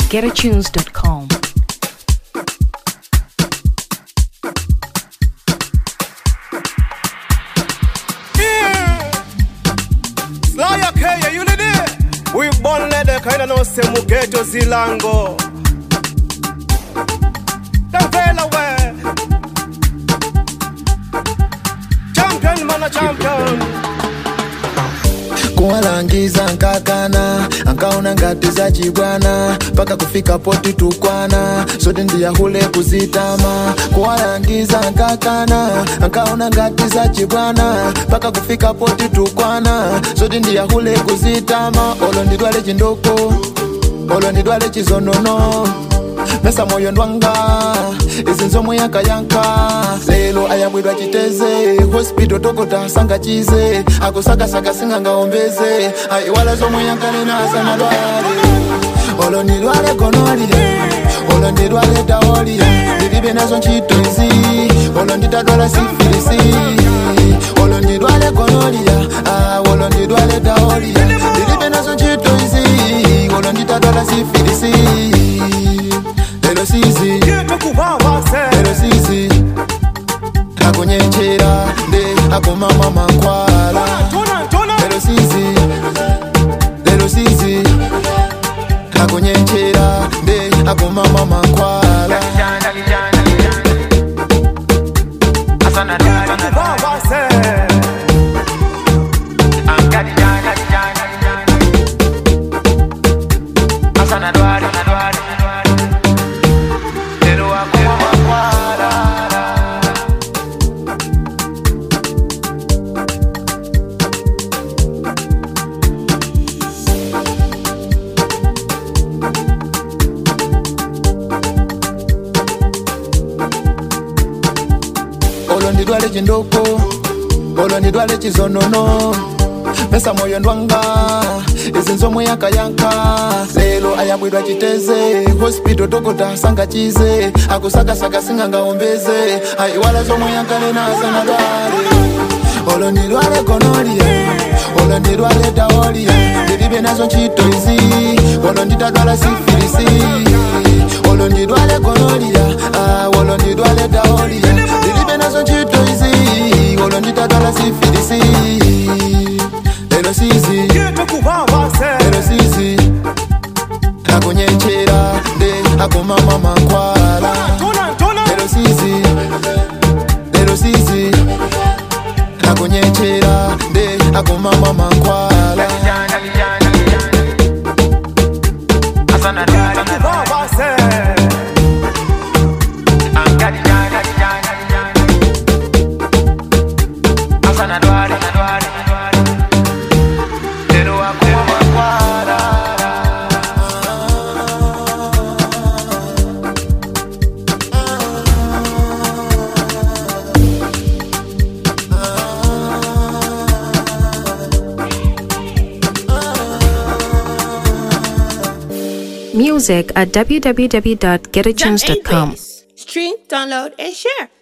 www.getatunes.com. Slaya Kaya, you did it. We born lede kaina no se mugeto zilango. Davela we. Champion mana champion. kuwalangiza nkakana ankaona ngati za chibwana mpaka kufika poti tukwana sote ndiyahule kuzitama kuwalangiza nkakana ankaona ngati za chibwana mpaka kufika poti tukwana sote ndiyahule kuzitama olo ndidwale chindoko olo ndidwale chizonono mesa moyo ndwanga izi nzomwe yankayanka lelo ayambwidwa chiteze hospital tokota sanga chize akusakasaka singangaombeze ayiwala zomwe yankanena asanadwale olo ndidwale gonoli olo ndidwale taoli ndilibe nazo ntchito izi olo nditadwala sifilisi olo ndidwale gonolia ah, olo ndidwale taolia ndilibe nazo ntchito izi olo nditadwala sifilisi lelo sizi Yeto kubaba se. lelo sizi akunyenchera nde akumama mankwala Tona tona. lelo sizi lelo sizi akunyenchera nde akumama mankwala Kubaba se. olo ndidwale chindoko olo ndidwale chizonono mesa moyo ndwanga izi nzomwe yankayanka lelo ayambwidwa chiteze hospital tokota sanga chize akusakasaka singangaombeze ayiwala zomwe yankanena asanadwale olo ndidwale gonolia olo ndidwale taolia ndilibe nazo ntchito izi olo nditadwala sifilisi olo ndidwale gonolia ah, olo ndidwale taolia ndilibe nazo ntchito izi olo nditadwala sifilisi lelo sizi Yeto kubaba se. lelo sizi akunyenchera nde akumama mankwala Tona tona. lelo sizi lelo sizi akunyenchera nde akumama mankwala Kubaba se. Music at www.getatunes.com. Stream, download, and share.